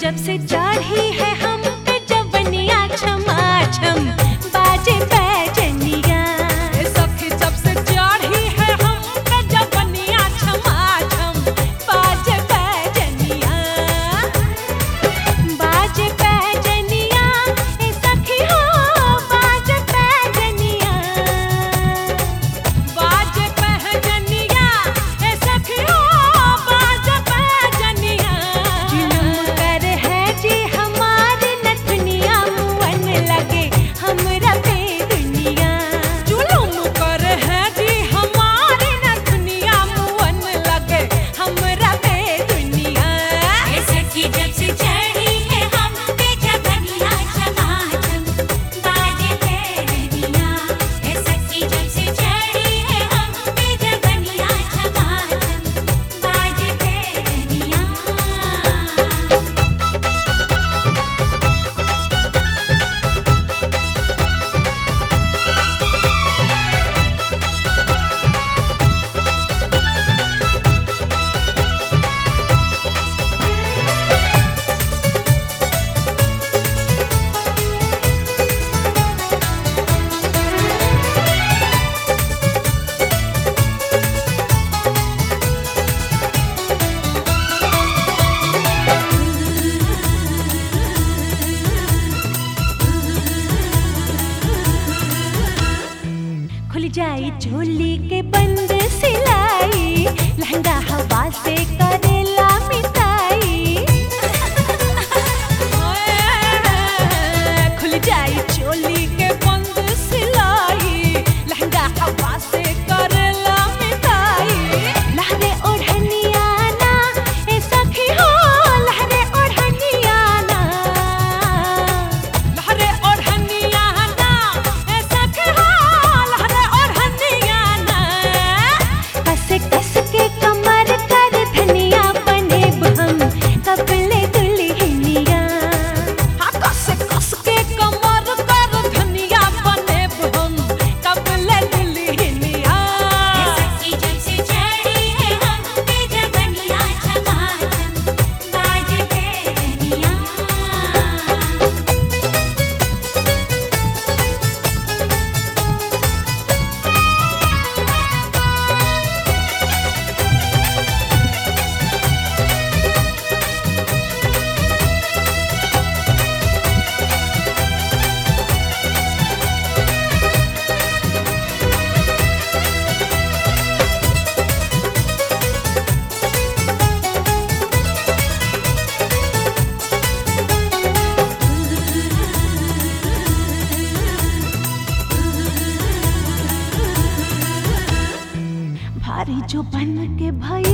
जब से चढ़ी है हम पे जवनिया छमा छम बाजे बैजनिया ए सखी जब से चढ़ी है हम पे जवनिया छमा छम बाजे बैजनिया बाजे बैजनिया ए सखी हो बाजे बैजनिया बाजे पहजनिया ए सखी हो बाजे पहजनिया जुलुम कर है जी हमारे नथनिया मुअन लगे हमरा पे दुनिया जुलुम कर है जी हमारे नथनिया मुअन लगे हमरा पे दुनिया ए सखी जब से चढ़ी है हम पे जवनिया छमाछम बाजे पैरनिया ए सखी जब से चढ़ी है हम पे जवनिया छमाछम बाजे पैरनिया खुल जाई झोली के बंद सिलाई लहंगा हवा से करेला मिटाई खुल जाई चोली के बंद सिलाई लहंगा हवा से करेला मिटाई लहरे ओढ़निया ना ए सखी हो लहरे ओढ़निया ना लहरे ओढ़निया ना ए सखी हो लहरे ओढ़निया ना कस कस के कमर कर धनिया बने हम कपले दुल्हनिया हाँ कस कस के कमर कर धनिया बने हम कबले दुल्हनिया ए सखी जब से चढ़ी है हम पे जवनिया छमाछम बाजे पैरनिया भारी जो बन के भई